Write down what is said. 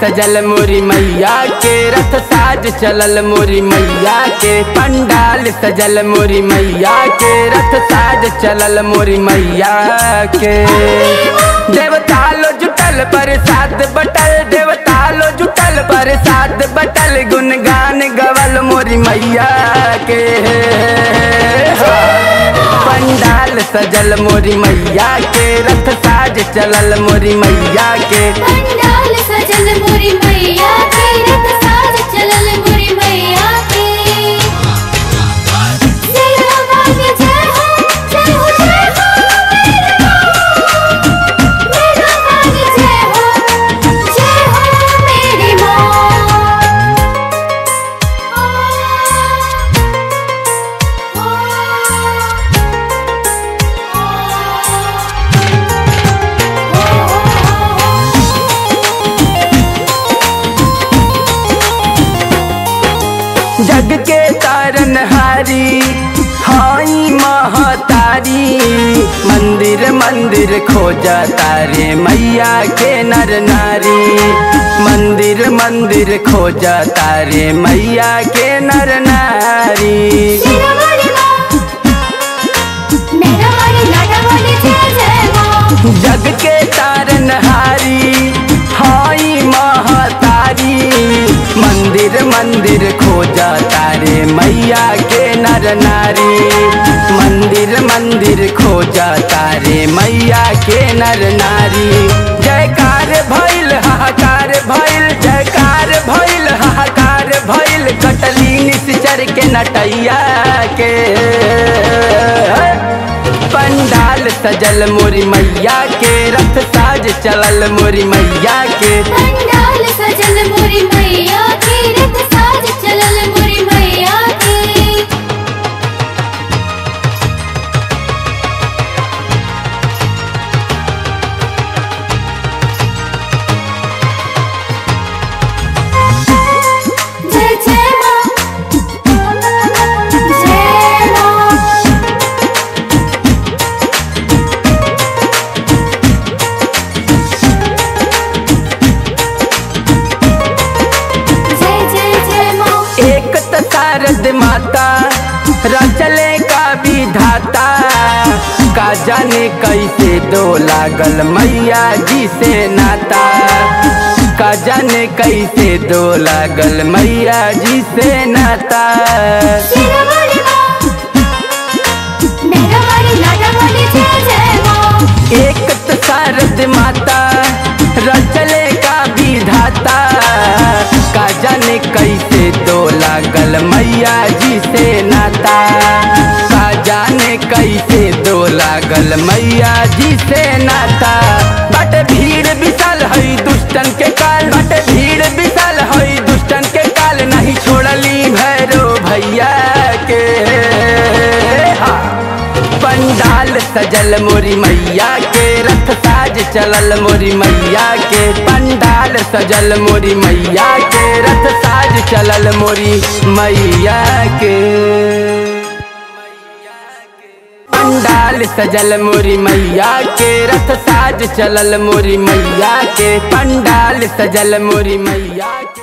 सजल मोरी मैया के रथ साज चलल मोरी मैया के पंडाल सजल मोरी मैया के रथ साज चलल मोरी मैया के देवता लो जुटल प्रसाद बटल देवता लो जुटल प्रसाद बटल गुनगान गवल मोरी मैया के पंडाल सजल मोरी मैया के रथ साज चलल मोरी मैया के पंडाल सजल मोरी मैया के रथ साज चलल मोरी मैया के जय हो भाग्य जय हो जय हो जय हो मेरा भाग्य जय हो जय हो मेरी माँ जग के तारन हारी हाई महतारी मंदिर मंदिर खोजा तारे मैया के नर नारी मंदिर मंदिर खोजा तारे मैया के नर नारी मेरा वाली माँ मेरा वाली लाडा वाली जय जय माँ जग के तारन हारी हाई महतारी मंदिर मंदिर खोजा तारे मैया के नर नारी मंदिर मंदिर खोजा तारे मैया के नर नारी जयकार भइल हाहाकार भइल जयकार भइल हाहाकार भइल कटली निश्चर के नटैया के पंडाल सजल मोरी मैया के रथ साज चलल मोरी मैया के पंडाल सजल मोरी मैया के रथ साज चलल मोरी मैया के जय जय माँ जय माँ जय जय जय माँ एक त शारद माता रचले का विधाता का जाने कैसे दो लागल मैया जी से नाता का जाने कैसे दो लागल मैया जी से नाता मेरा वाली माँ मेरा वाली लाडा वाली जय जय माँ एक त शारद माता रचले का विधाता का जाने कैसे दो लागल मैया जी से नाता का जाने कैसे दो लागल मैया जी से नाता बट भीड़ विशाल हई दुष्टन के काल बट भीड़ विशाल हई दुष्टन के काल नहीं छोड़ली भैरो भैया के हाँ। पंडाल सजल मोरी मैया के रथ साज चलल मोरी मैया के पंडाल सजल मोरी मैया के रथ साज चलल मोरी मैया के पंडाल सजल मोरी मैया के रथ साज चलल मोरी मैया के पंडाल सजल मोरी मैया के